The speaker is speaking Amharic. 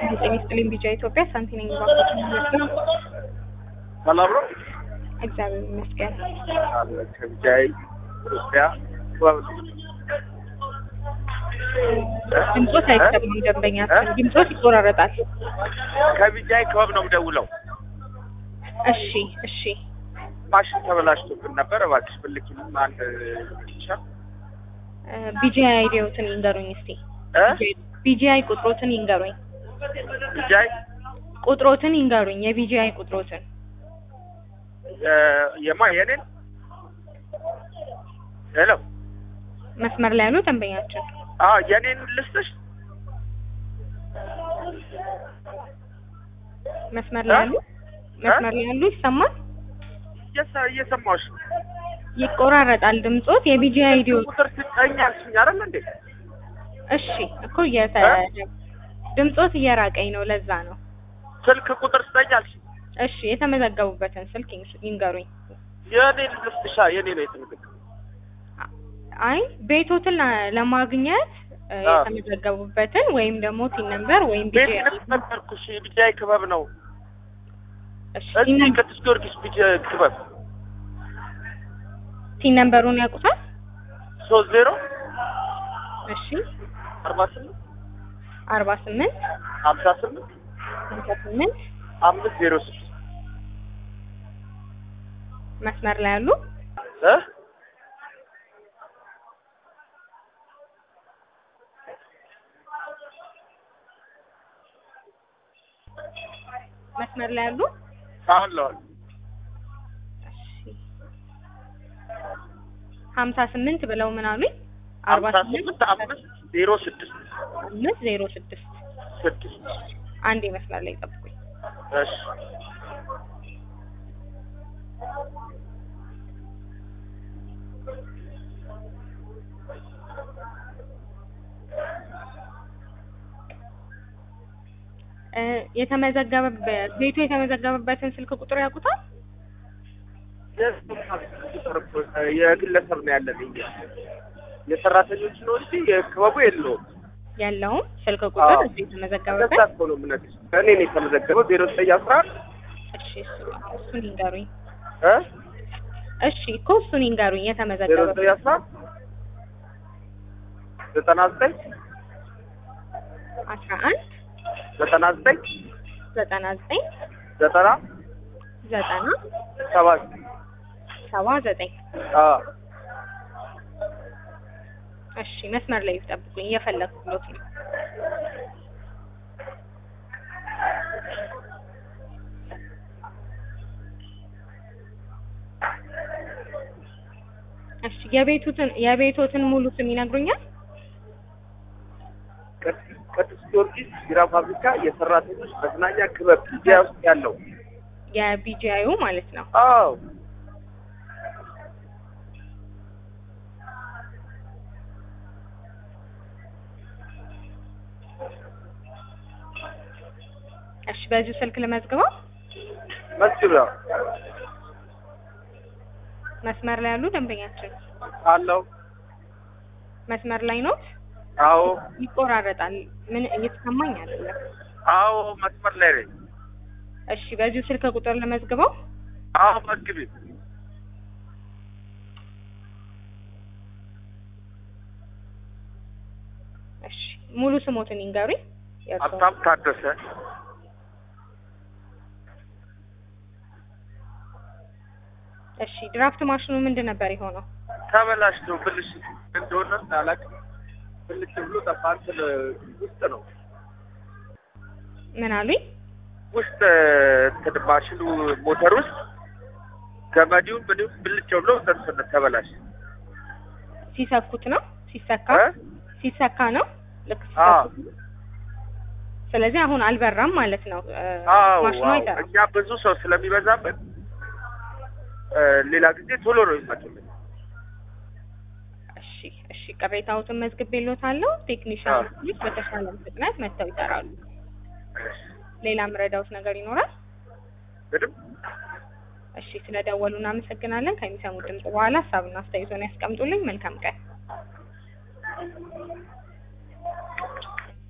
ጤና ይስጥልኝ ቢጃ ኢትዮጵያ ሳንቲ ነኝ ባንኮች ነው። ሰላም ነው። እግዚአብሔር ይመስገን። አለ ከቢጃይ ኢትዮጵያ ድምፆት አይሰማም ደንበኛችን ድምፆት ይቆራረጣል። ከቢጃይ ክበብ ነው የምደውለው። እሺ እሺ ማሽን ተበላሽቶብን ነበር። እባክሽ ብልኪልም አንድ ብቻ ቢጂአይ አይዲዎትን ይንገሩኝ እስቲ። እ ቢጂአይ ቁጥሮትን ይንገሩኝ። ቢጃይ ቁጥሮትን ይንገሩኝ። የቢጂአይ ቁጥሮትን የማ የኔን ሄሎ መስመር ላይ ያሉ ደንበኛችን አ የኔን ልስጥሽ መስመር ላይ ያሉ መስመር ላይ ያሉ ይሰማል? እየሰ- እየሰማሁሽ ነው። ይቆራረጣል ድምፆት። የቢጂአይ አይዲዮ ቁጥር ስጠኝ አልሽኝ አይደል እንዴ? እሺ እኮ እየተ ድምፆት እየራቀኝ ነው። ለዛ ነው። ስልክ ቁጥር ስጠኝ አልሽኝ። እሺ የተመዘገቡበትን ስልክ ይንገሩኝ። የኔን ልስጥሻ የኔ ነው የተመዘገበው። አይ ቤቶትን ለ- ለማግኘት እ, አ። የተመዘገቡበትን ወይም ደግሞ ቲን ነምበር ወይም ቤት ቢጂአይ ነበርኩሽ ቢጃይ ክበብ ነው እሺ እዚህ ቲን- ቅዱስ ጊዮርጊስ ቢጃይ ክበብ ቲን ነምበሩን ያውቁታል? ሶስት ዜሮ እሺ አርባ ስምንት አርባ ስምንት ሀምሳ ስምንት ሀምሳ ስምንት አምስት ዜሮ ስድስት መስመር ላይ ያሉ እ መስመር ላይ ያሉ አሁን ለዋል እሺ ሀምሳ ስምንት ብለው ምን አሉኝ? አርባ ሀምሳ ስምንት ስምንት አምስት ዜሮ ስድስት አምስት ዜሮ ስድስት ስድስት አንዴ መስመር ላይ ጠብቁኝ። እሺ እ የተመዘገበበት ቤቱ የተመዘገበበትን ስልክ ቁጥር ያውቁታል? የግለሰብ ነው ያለን እኛ የሰራተኞች ነው እንጂ የክበቡ የለውም። ያለውም ስልክ ቁጥር አዎ። እዚህ እንደዛ የተመዘገበበት እኮ ነው የምነግርሽ። እኔ ነው የተመዘገበው ዜሮ ዘጠኝ አስራ አንድ እሺ እሱ- እሱን ይንገሩኝ። እ እሺ እኮ እሱን ይንገሩኝ ዜሮ የተመዘገበበት ዘጠኝ አስራ አንድ ዘጠና ዘጠኝ አስራ አንድ ዘጠና ዘጠኝ ዘጠና ዘጠኝ ዘጠና ዘጠና ሰባት ሰባ ዘጠኝ አዎ እሺ መስመር ላይ ጠብቁኝ፣ እየፈለግኩት ነው። እሺ የቤቱትን የቤቶትን ሙሉ ስም ይነግሩኛል? ቅዱስ ቅዱስ ጊዮርጊስ ቢራ ፋብሪካ የሰራተኞች መዝናኛ ክበብ ኢትዮጵያ ውስጥ ያለው የቢጂአዩ ማለት ነው። አዎ እሺ በዚሁ ስልክ ልመዝግበው። መስጊድ ነው መስመር ላይ ያሉ ደንበኛችን አለው መስመር ላይ ኖት? አዎ ይቆራረጣል። ምን እየተሰማኝ አይደለም። አዎ መስመር ላይ ነኝ እሺ በዚሁ ስልክ ቁጥር ልመዝግበው። አዎ መግቢ እሺ ሙሉ ስሞትን ይንገሩኝ። የእርስዎ? ሀብታም ታደሰ እሺ ድራፍት ማሽኑ ምንድን ነበር የሆነው? ተበላሽቶ ብልሽ እንደሆነ አላውቅም ብልሽ ብሎ ጠፋ እንትን ውስጥ ነው ምን አሉኝ? ውስጥ እንትን ማሽኑ ሞተር ውስጥ ገመዲውን ምን ብልጭ ብሎ እንትን ተበላሽ ሲሰኩት ነው ሲሰካ እ? ሲሰካ ነው ልክ አዎ ሲሰኩት ነው። ስለዚህ አሁን አልበራም ማለት ነው እ፣ አዎ ማሽኑ አዎ። አይሰራም። እኛ ብዙ ሰው ስለሚበዛበት እ፣ ሌላ ጊዜ ቶሎ ነው ይመጡልን እሺ እሺ ቅሬታዎትን መዝግቤልዎታለሁ። ቴክኒሻኖች በተሻለ ፍጥነት መጥተው ይሰራሉ። ሌላ ምረዳውት ነገር ይኖራል? ምንም እሺ ስለደወሉ እናመሰግናለን። ከሚሰሙት ድምጽ በኋላ ሀሳብና አስተያየቶን ያስቀምጡልኝ። መልካም ቀን።